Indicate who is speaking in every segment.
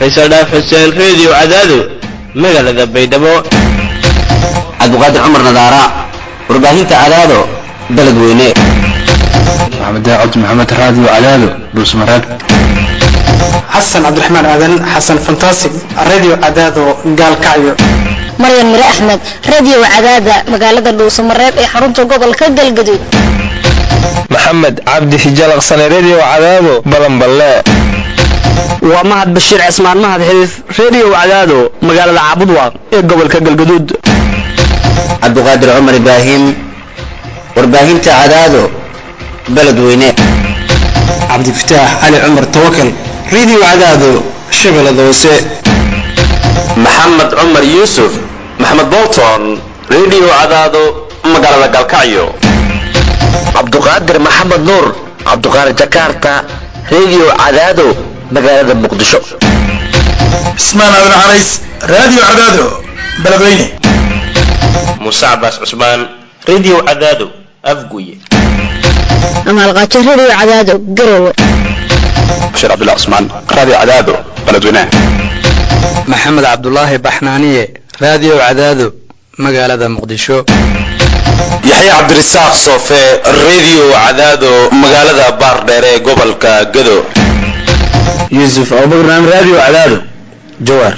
Speaker 1: faysal dhaaf xuseen reediyo cadaado magaalada baydhabo
Speaker 2: cabdiqaadir cumar nadaara warbaahinta cadaado beledweyne
Speaker 3: maxamed daacad maxamed raadiyo cadaado dhuusmareeb
Speaker 4: xasan cabdiraxmaan aadan xasan fantasig radio cadaado gaalkacyo
Speaker 5: maryan mire axmed radio cadaada magaalada dhuusamareeb ee xarunta gobolka galgaduud
Speaker 6: maxamed cabdi hijalaqsane redio cadaado balanballe
Speaker 7: waa mahad bashiir cismaan mahad xiriif redio cadaado magaalada caabudwaaq ee gobolka galgaduud
Speaker 2: cabdiqaadir cumar ibraahim warbaahinta cadaado beledweyne
Speaker 4: cabdifataax cali cumar tawakal radio cadaado shabeellada hoose
Speaker 8: maxamed cumar yuusuf maxamed bolton redio cadaado magaalada galkacyo
Speaker 9: cabduqaadir maxamed nuur cabduqaadir jakarta redio cadaado magaalada muqdisho
Speaker 10: cismaan aadan canays radio cadaado beledweyne
Speaker 1: muuse cabaas cusmaan redio cadaado afguye
Speaker 5: amaalqaajo radio cadaado garowe
Speaker 3: bashiir cabdullah cusmaan radio cadaado beledweyne
Speaker 11: maxamed cabdulaahi baxnaaniye radio cadaado magaalada muqdisho
Speaker 8: yaxya cabdirasaaq soofe redio cadaado magaalada baardheer ee gobolka gado
Speaker 2: yuusuf abubakran radio cadaado jawaar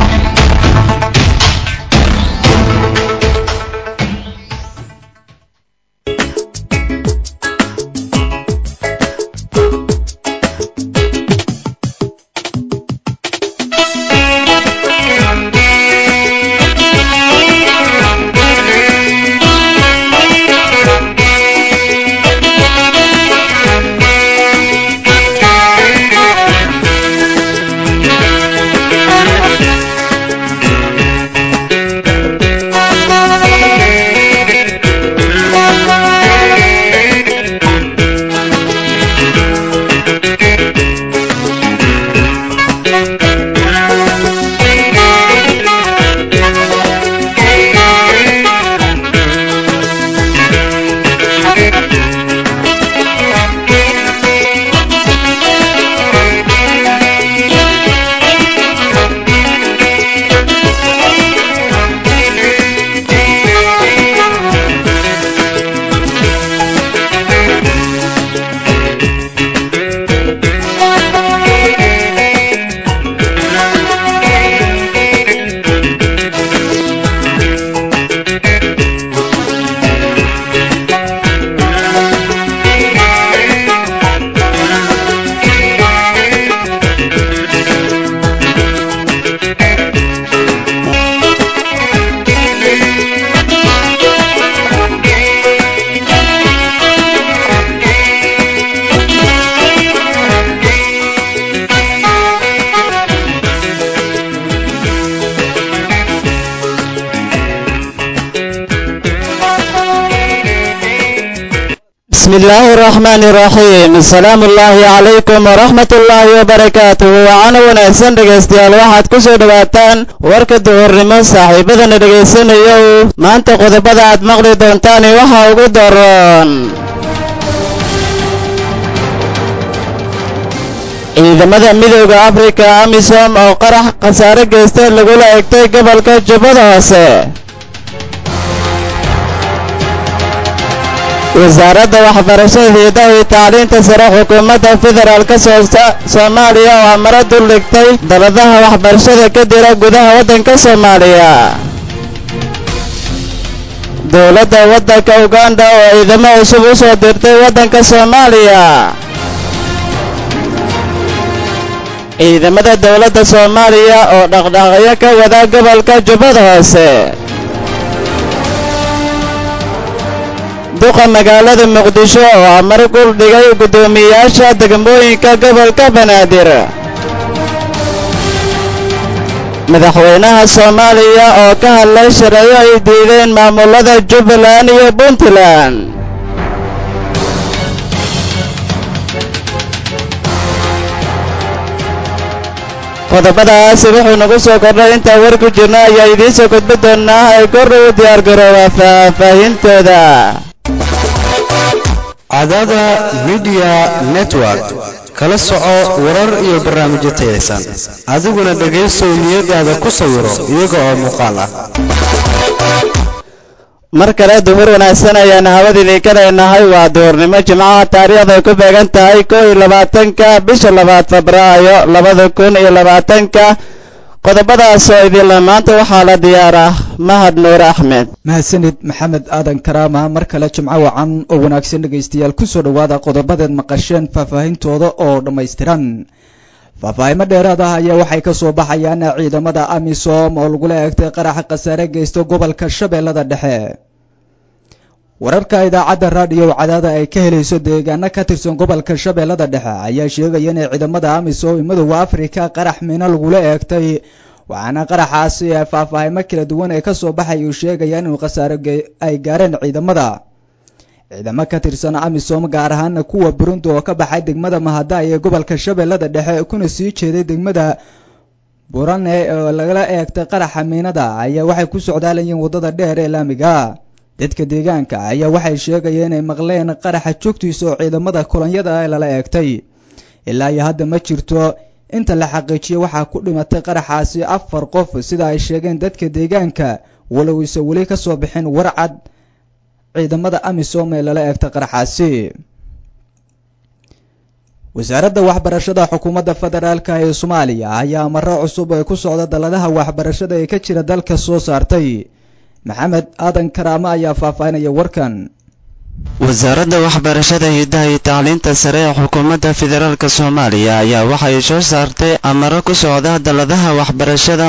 Speaker 12: بسم الله الرحمن الرحيم السلام الله عليكم ورحمة الله وبركاته وعنا wanaagsan dhegaystayaal waxaad ku soo dhawaataan warka duhurnimo saaxiibadana dhegaysanayow maanta qodobada aad maqli doontaani waxa ugu daroon ciidamada midooda afrika amisom oo qarax khasaare geystay lagula egtay gobolka jubbada hoose wasaaradda waxbarashada hiidaha iyo tacliinta sare xukuumadda federaalka soomaaliya oo amaro dul dhigtay daladaha waxbarashada ka dira gudaha waddanka soomaaliya dowladda waddanka uganda oo ciidamo cusub u soo dirtay waddanka soomaaliya ciidamada dowladda soomaaliya oo dhaqdhaqaaqyo ka wada gobolka jubbada hoose duqa magaalada muqdisho oo amar gul dhigay guddoomiyeyaasha degmooyinka gobolka banaadir madaxweynaha soomaaliya oo ka hadlay shareeyo ay diideen maamulada jubbaland iyo puntland qodobadaasi wuxuu nagu soo kordhay intaan war ku jirno ayaa idiin soo gudbi doonaa ay kordhow diyaargarooba faahfaahintooda
Speaker 13: cadada midiya network kala soco warar iyo barnaamijyo tayaysan adiguna dhegaysow niyadaada ku sawiro iyaga oo muuqaal ah
Speaker 12: mar kale duhur wanaagsan ayaan hawadiinii ka leenahay waa duhurnimo jimcaha taariikhday ku beegan tahay kow iyo labaatanka bisha labaad febraayo labada kun iyo labaatanka qodobadaas oo idinla maanta waxaa la diyaaraa mahad nuur axmed
Speaker 14: mahadsanid maxamed aadan karaama mar kale jimco wacan oo wanaagsan dhegaystayaal kusoo dhowaada qodobadeed maqasheen faahfaahintooda oo dhammaystiran faahfaahimo dheeraad ah ayaa waxay ka soo baxayaan ciidamada amisom oo lagula eegtay qaraxa khasaare geysta gobolka shabeellada dhexe wararka idaacadda raadiyo cadaada ay ka helayso deegaano ka tirsan gobolka shabeellada dhexe ayaa sheegaya inay ciidamada amisom midooda afrika qarax miino lagula eegtay waxaana qaraxaasi faahfaahimo kala duwan ee kasoo baxay uu sheegaya inuu khasaare ay gaareen ciidamada ciidamo ka tirsan amisom gaar ahaana kuwa burundi oo ka baxay degmada mahadaay ee gobolka shabeellada dhexe kuna sii jeeday degmada burane oo lagala eegtay qaraxa miinada ayaa waxay ku socdaalayeen waddada dheer ee laamiga dadka deegaanka ayaa waxay sheegayeen inay maqleen qaraxa joogtiisa oo ciidamada kolonyada ee lala eegtay ilaa iyo hadda ma jirto inta la xaqiijiyo waxaa ku dhimatay qaraxaasi afar qof sida ay sheegeen dadka deegaanka walow ise weli ka soo bixin warcad ciidamada amisom ee lala eegtay qaraxaasi wasaaradda waxbarashada xukuumadda federaalk ee soomaaliya ayaa maro cusub ee ku socda dalladaha waxbarashada ee ka jira dalka soo saartay maxamed aadan karaama ayaa faahfaahinaya warkan
Speaker 12: wasaaradda waxbarashada hidaha iyo tacliinta sare ee xukuumadda federaalk soomaaliya ayaa waxay soo saartay amaro ku socda dalladaha waxbarashada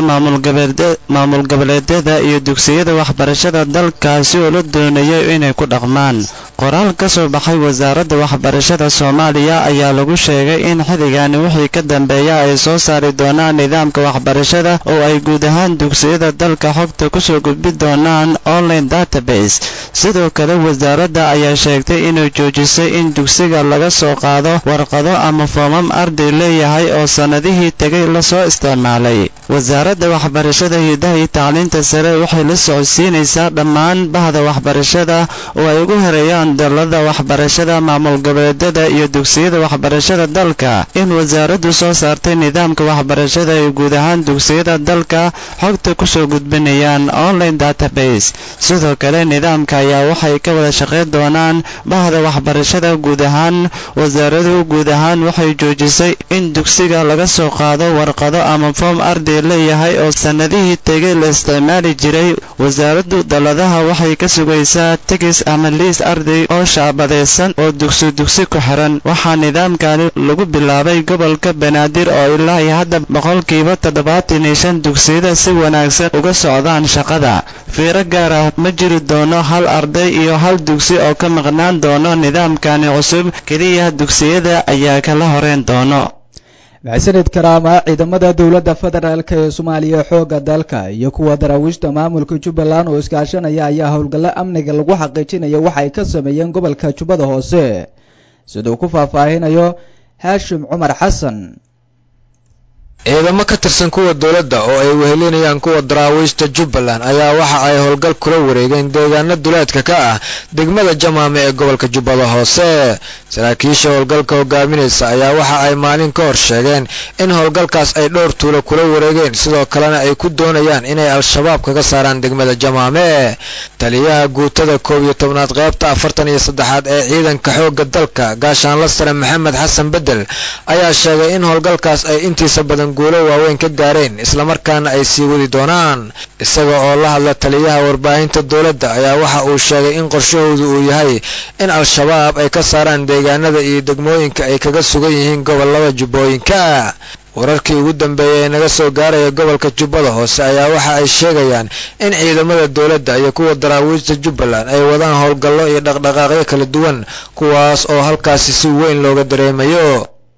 Speaker 12: maamul goboleedyada iyo dugsiyada waxbarashada dalkaasi oo la doonayo inay ku dhaqmaan qoraal ka soo baxay wasaaradda waxbarashada soomaaliya ayaa lagu sheegay in xilligani wixii ka dambeeya ay soo saari doonaan nidaamka waxbarashada oo ay guud ahaan dugsiyada dalka xogta kusoo gudbi doonaan online database sidoo kale wasaaradda ayaa sheegtay inay joojisay in dugsiga laga soo qaado warqado ama foomam arday leeyahay oo sannadihii tegay lasoo isticmaalay wasaaradda waxbarashada hidaha iyo tacliinta sare waxay la socodsiinaysaa dhammaan bahda waxbarashada oo ay ugu horeeyaan dallada waxbarashada maamul goboleedyada iyo dugsiyada waxbarashada dalka in wasaaraddu soo saartay nidaamka waxbarashada ee guud ahaan dugsiyada dalka xogta kusoo gudbinayaan online database sidoo kale nidaamka ayaa waxay ka wada shaqayn doonaan bahda waxbarashada guud ahaan wasaaradu guud ahaan waxay joojisay in dugsiga laga soo qaado warqado ama foom arday leeyahay oo sannadihii tegay la isticmaali jiray wasaaraddu dalladaha waxay ka sugaysaa tegis ama liis arday oo shaabadaysan oo dugsi dugsi ku xiran waxaa nidaamkani lagu bilaabay gobolka banaadir oo ilaa iyo hadda boqolkiiba toddobaatan iyo shan dugsiyada si wanaagsan uga socdaan shaqada fiiro gaar ah ma jiri doono hal arday iyo hal dugsi oo ka maqnaan doono nidaamkani cusub keliya dugsiyada ayaa kala horeyn doono
Speaker 14: maxsanid karaama ciidamada dowladda federaalk ee soomaaliya xoogga dalka iyo kuwa daraawiishta maamulka jubbaland oo iskaashanaya ayaa howlgallo amniga lagu xaqiijinaya waxay ka sameeyeen gobolka jubbada hoose siduu ku faahfaahinayo haashim cumar xasan
Speaker 15: ciidamo ka tirsan kuwa dowladda oo ay wehelinayaan kuwa daraawiishta jubbaland ayaa waxa ay howlgal kula wareegeen deegaano duleedka ka ah degmada jamaame ee gobolka jubbada hoose saraakiisha howlgalka hogaaminaysa ayaa waxa ay maalin ka hor sheegeen in howlgalkaas ay dhowr tuulo kula wareegeen sidoo kalena ay ku doonayaan inay al-shabaab kaga saaraan degmada jamaame taliyaha guutada koob iyo tobnaad qaybta afartan iyo saddexaad ee ciidanka xoogga dalka gaashaanla sare maxamed xasan bedel ayaa sheegay in howlgalkaas ay intiisa badan guulo waaweyn ka gaareen islamarkaana ay sii wadi doonaan isaga oo la hadla taliyaha warbaahinta dowladda ayaa waxa uu sheegay in qorshahoodu uu yahay in al-shabaab ay ka saaraan deegaanada iyo degmooyinka ay kaga sugan yihiin gobollada jubbooyinka wararkii ugu dambeeyay ee naga soo gaaraya gobolka jubbada hoose ayaa waxa ay sheegayaan in ciidamada dowladda iyo kuwa daraawiishta jubbaland ay wadaan howlgallo iyo dhaqdhaqaaqyo kala duwan kuwaas oo halkaasi si weyn looga dareemayo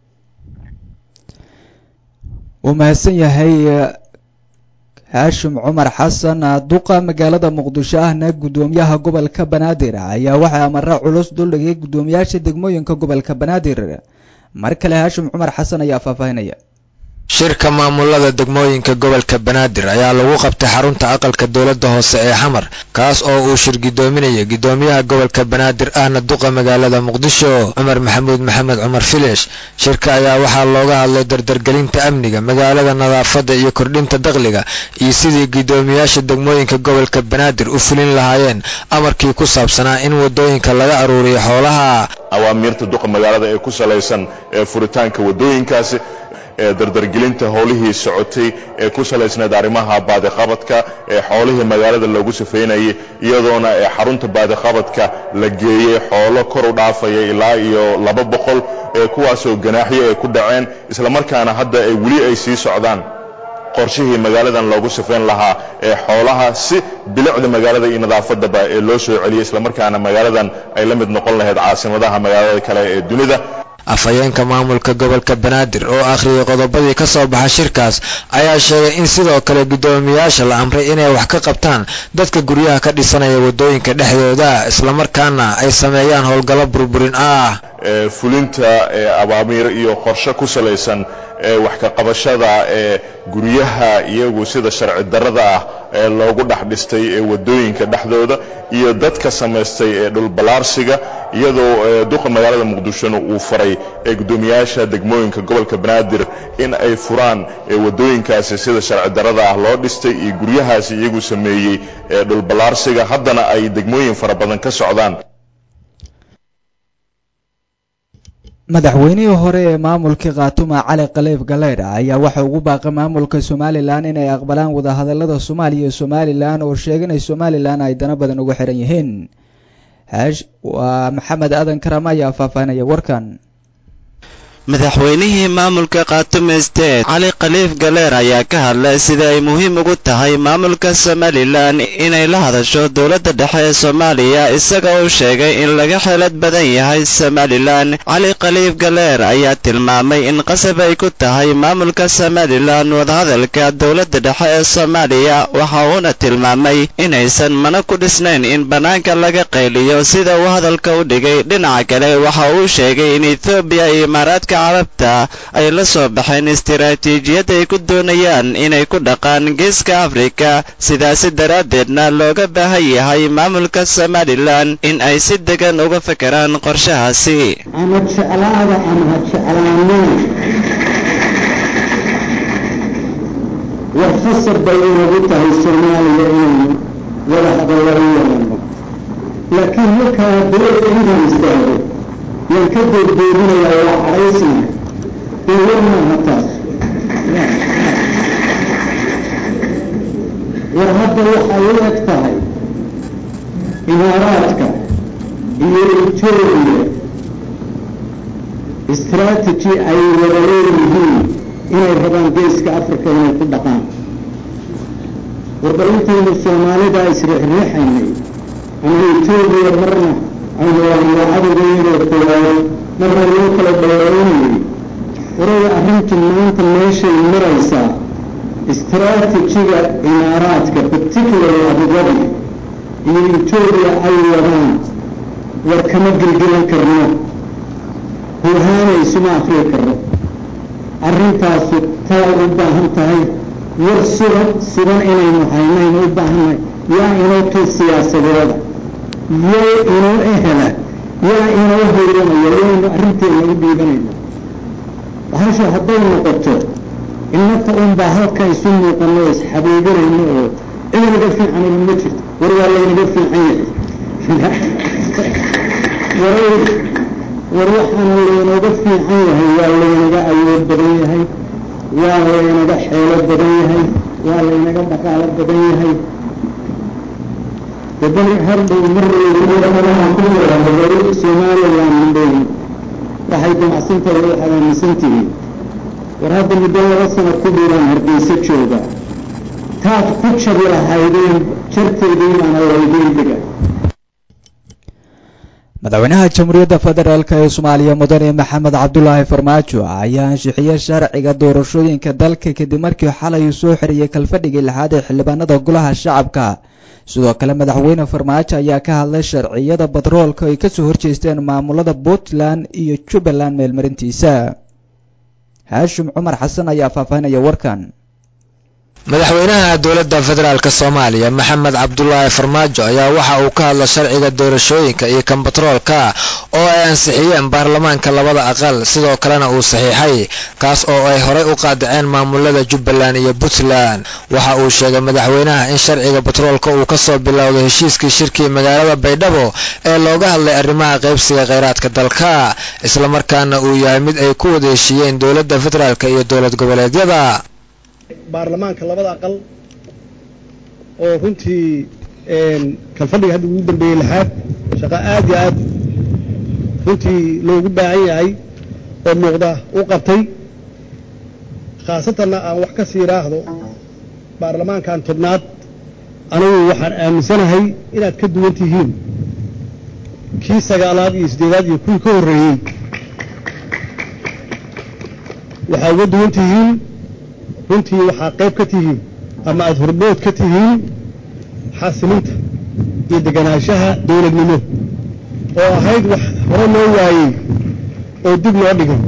Speaker 14: wuu mahadsan yahay haashim cumar xasan duqa magaalada muqdisho ahna guddoomiyaha gobolka banaadir ayaa waxaa amara culus duldhigay guddoomiyaasha degmooyinka gobolka banaadir mar kale haashim cumar xasan ayaa faahfaahinaya
Speaker 15: shirka maamulada degmooyinka gobolka banaadir ayaa lagu qabtay xarunta aqalka dowladda hoose ee xamar kaas oo uu shir gidoominaya gidoomiyaha gobolka banaadir ahna duqa magaalada muqdisho cumar maxamuud maxamed cumar filish shirka ayaa waxaa looga hadlay dardargelinta amniga magaalada nadaafadda iyo kordhinta dakhliga iyo sidii gidoomiyaasha degmooyinka gobolka banaadir u fulin lahaayeen amarkii ku saabsanaa in wadooyinka laga aruuriyo xoolaha
Speaker 16: awaamiirta duqa magaalada ee ku salaysan ee furitaanka wadooyinkaasi ee dardargelinta howlihii socotay ee ku salaysnayd arrimaha baadiqabadka ee xoolihii magaalada loogu safeynayay iyadoona ee xarunta baadiqabadka la geeyey xoolo kor u dhaafaya ilaa iyo laba boqol ee kuwaasoo ganaaxyo ay ku dhaceen islamarkaana hadda ay weli ay sii socdaan qorshihii magaaladan loogu safeyn lahaa ee xoolaha si bilicda magaalada iyo nadaafadaba ee loo soo celiyay islamarkaana magaaladan ay la mid noqon lahayd caasimadaha magaalada kale ee dunida
Speaker 15: afhayeenka maamulka gobolka banaadir oo akhriyay qodobadii ka soo baxa shirkaas ayaa sheegay in sidoo kale guddoomiyaasha la amray inay wax ka qabtaan dadka guryaha ka dhisanaya waddooyinka dhexdooda islamarkaana ay sameeyaan howlgallo burburin ah
Speaker 16: fulinta abaamiir iyo qorshe ku salaysan ee wax ka qabashada ee guryaha iyagu sida sharci darrada ah ee loogu dhex dhistay ee waddooyinka dhexdooda iyo dadka samaystay ee dhulballaarsiga iyadoo duqa magaalada muqdishona uu faray ee guddoomiyaasha degmooyinka gobolka banaadir in ay furaan waddooyinkaasi sida sharci darrada ah loo dhistay iyo guryahaasi iyagu sameeyey ee dhulballaarsiga haddana ay degmooyin fara badan ka socdaan
Speaker 14: madaxweynihii hore ee maamulka khaatuma cali khaliif galeydh ayaa waxa ugu baaqay maamulka somalilan inay aqbalaan wadahadalada soomaaliya iyo somalilan oo sheega inay somalilan ay dana badan uga xiran yihiin heesh waa maxamed aadan karam ayaa faahfaahinaya warkan
Speaker 12: madaxweynihii maamulka khaatume state cali khaliif galeer ayaa ka hadlay sida ay muhiim ugu tahay maamulka somalilan inay la hadasho dowladda dhexe ee soomaaliya isaga uu sheegay in laga xeelad badan yahay somalilan cali khaliif galeer ayaa tilmaamay in qasab ay ku tahay maamulka somalilan wadahadalka dowladda dhexe ee soomaaliya waxa uuna tilmaamay inaysan mana ku dhisnayn in bannaanka laga qayliyo sida uu hadalka u dhigay dhinaca kale waxa uu sheegay in ethoobiya iyo imaaraadka carabta ay la soo baxeen istiraatiijiyad ay ku doonayaan inay ku dhaqaan geeska afrika sidaasi daraaddeedna looga baahan yahay maamulka somalilan in ay si degan uga fekeraan qorshahaasi
Speaker 17: ama jeclaada ama ha jeclaanina war khasab bay inagu tahay soomaaliya inaynu wada hadallo u yeelano laakiin markaa dowladda intaan istaago yaan ka doordoodinayaa waa cadhaysna dee war maaha taas war hadda waxay u eg tahay imaaraadka iyo etoobiya istraatiji ay wada leeyihiin inay rabaan geeska africa inay ku dhaqaan warballintaynu soomaalida isriixriixaynay ama etoobiya marna aynu waanwa cadowgeynoo koowaad marna loo kala dheereynayay waraya arrintu maanta meeshay maraysaa istraatijiga imaaraadka particularly abudabi iyo etoobiya ay wadaan war kama gelgelan karno huhaanaysuma akriyi karno arrintaasu taa u baahan tahay war sugan sugan inaynu haynaynu u baahannahay yaa inoo tul siyaasadooda yaa inoo ehela yaa inoo hoyanaya yaynu arrinteena u dhiibanayna bahashu hadday noqoto innaka unbaa halka isu muuqanno o isxabiibinayno oo idinaga fiicanayna ma jirto war waa laynaga fiican yahay war war waxaana laynaga fiican yahay waa laynaga awood badan yahay waa laynaga xeelo badan yahay waa laynaga dhaqaalo badan yahay dabani hardhow marweyne somalilan mandhow waxay damacsantahay waxaad aaminsan tihiin war hadda muddo laba sano ku dhiiraan hargeysa jooga taad ku jabi lahaydeen jarteedii baana laydiin dhiga
Speaker 14: madaxweynaha jamhuuriyadda federaalk ee soomaaliya mudane maxamed cabdulaahi farmaajo ayaa ansixiyey sharciga doorashooyinka dalka kadib markii xalay uu soo xiriyey kalfadhigii lixaad ee xildhibaanada golaha shacabka sidoo kale madaxweyne farmaajo ayaa ka hadlay sharciyada batroolka ay kasoo horjeesteen maamulada puntland iyo jubbaland meelmarintiisa haashim cumar xasan ayaa faahfaahinaya warkan
Speaker 15: madaxweynaha dowladda federaalk soomaaliya maxamed cabdulaahi farmaajo ayaa waxa uu ka hadla sharciga doorashooyinka iyo kan batroolka oo ay ansixiyeen baarlamaanka labada aqal sidoo kalena uu saxiixay kaas oo ay horey u qaadaceen maamulada jubbaland iyo puntland waxa uu sheegay madaxweynaha in sharciga batroolka uu kasoo bilowday heshiiskii shirkii magaalada baydhabo ee looga hadlay arrimaha qaybsiga kheyraadka dalka islamarkaana uu yahay mid ay ku wada heshiiyeen dowladda federaalk iyo dowlad goboleedyada
Speaker 18: baarlamaanka labada aqal oo runtii kalfadhiga hadda ugu dambeeyey lixaad shaqo aad iyo aad runtii loogu baahan yahay oo muuqda u qabtay khaasatanna aan wax ka sii raahdo baarlamaankan tobnaad anigu waxaan aaminsanahay inaad ka duwan tihiin kii sagaalaad iyo siddeedaad iyo kuwii ka horreeyey waxaa uga duwan tihiin runtii waxaa qayb ka tihiin ama aada hormood ka tihiin xasilinta iyo deganaanshaha dowladnimo oo ahayd wax hore loo waayey oo dib loo dhigay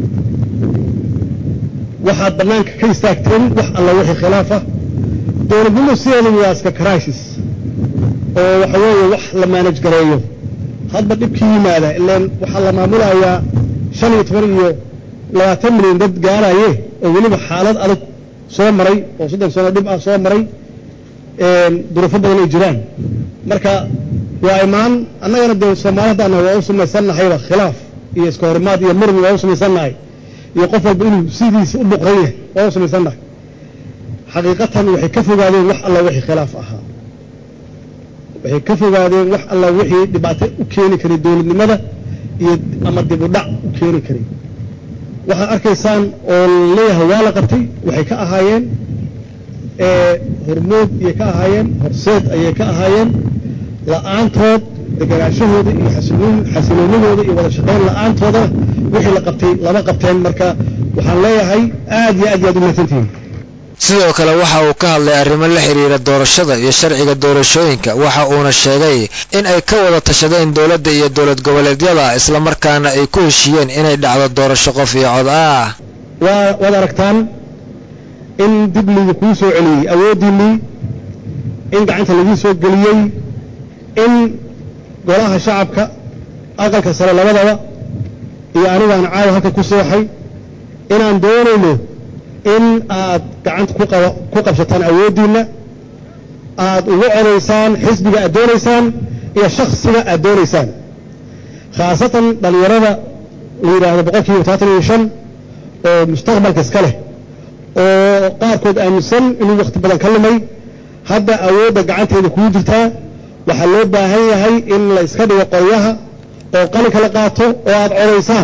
Speaker 18: waxaad bannaanka ka istaagteen wax alla wixii khilaaf ah dowladnimo sideeda waa iska crisis oo waxa weeye wax la maanaj gareeyo hadba dhibkii yimaada ilaan waxaa la maamulayaa shan iyo toban iyo labaatan milyan dad gaaraye oo weliba xaalad adag soo maray oo soddon sano dhib ah soo maray duruufo badan ay jiraan marka waa imaan annagana dee soomaali haddaan waa u samaysannahayba khilaaf iyo iska horimaad iyo muran waa u samaysannahay iyo qof walba inuu sidiisa u buqran yahay waa u samaysannahay xaqiiqatan waxay ka fogaadeen wax alla wixii khilaaf ahaa waxay ka fogaadeen wax alla wixii dhibaato u keeni karay dowladnimada iyo ama dib u dhac u keeni karay waxaad arkaysaan oo leeyahay waa la qabtay waxay ka ahaayeen hormood ayay ka ahaayeen horseed ayay ka ahaayeen la'aantood deganaashahooda iyo xasiloonidooda iyo wada shaqayn la'aantoodana wixii la qabtay lama qabteen marka waxaan leeyahay aad iyo aad iyo aad u mahadsantihiin
Speaker 15: sidoo kale waxa uu ka hadlay arrimo la xiriira doorashada iyo sharciga doorashooyinka waxa uuna sheegay in ay ka wada tashadeen dowladda iyo dowlad goboleedyada islamarkaana ay ku heshiiyeen inay dhacdo doorasho qof iyo cod ah
Speaker 18: waa waad aragtaan in dib liidi kuu soo celiyey awooddiinnii in gacanta lagu soo geliyey in golaha shacabka aqalka sare labadaba iyo anigaan caawa halka ku seexay inaan doonayno in aad gacanta ku qabsataan awooddiinna aad ugu codaysaan xisbiga aad doonaysaan iyo shaksiga aad doonaysaan khaasatan dhallinyarada la yidhaahdo boqol kiiba tobaatan iyo shan oo mustaqbalka iska leh oo qaarkood aaminsan inuu wakhti badan ka lumay hadda awoodda gacanteeda kugu jirtaa waxaa loo baahan yahay in la iska dhigo qoryaha oo qalinka la qaato oo aad codaysaan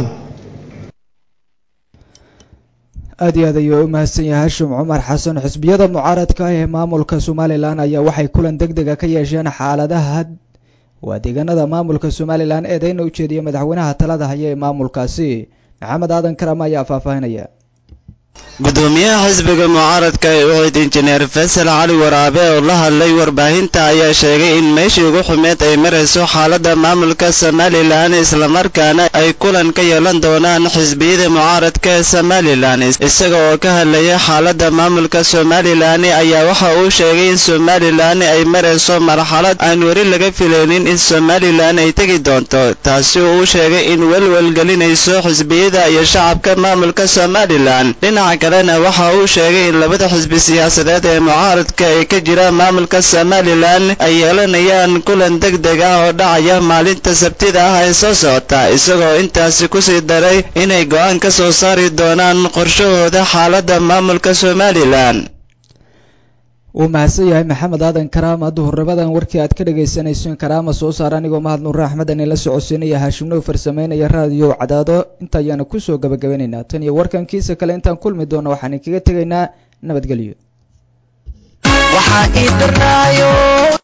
Speaker 14: aad iyo aad ayuu u mahadsan yahay hashim cumar xasan xisbiyada mucaaradka ah ee maamulka somalilan ayaa waxay kulan deg dega ka yeesheen xaaladaha waa deegaanada maamulka somalilan eedeyna u jeediya madaxweynaha talada haya ee maamulkaasi maxamed aadan karam ayaa faahfaahinaya
Speaker 19: gudoomiyaha xisbiga mucaaradka ee ucid injineer faysal cali waraabe oo la hadlay warbaahinta ayaa sheegay in meeshii ugu xumeed ay marayso xaaladda maamulka somalilan islamarkaana ay kulan ka yeelan doonaan xisbiyada mucaaradka ee somalilan isaga oo ka hadlaya xaaladda maamulka somalilan ayaa waxa uu sheegay in somalilan ay marayso marxalad aan weli laga filaynin in somalilan ay tegi doonto taasi oo uu sheegay in welwel gelinayso xisbiyada iyo shacabka maamulka somalilan dhinaca kalena waxa uu sheegay in labada xisbi siyaasadeed ee mucaaradka ee ka jira maamulka somalilan ay yeelanayaan kulan deg deg ah oo dhacaya maalinta sabtida ah ee soo socota isagoo intaasi kusii daray inay go'aan ka soo saari doonaan qorshahooda xaaladda maamulka somalilan
Speaker 14: wuu mahadsan yahay maxamed aadan karaama duhurnimadan warkii aad ka dhagaysanayseen karaama soo saar anigoo mahad nuure axmed ani la socodsiinaya haashimnow farsameynaya raadiyo cadaado inta ayaanu kusoo gabagabanaynaa tan iyo warkankiisa kale intaan kulmi doono waxaan kaga tegaynaa nabadgelyo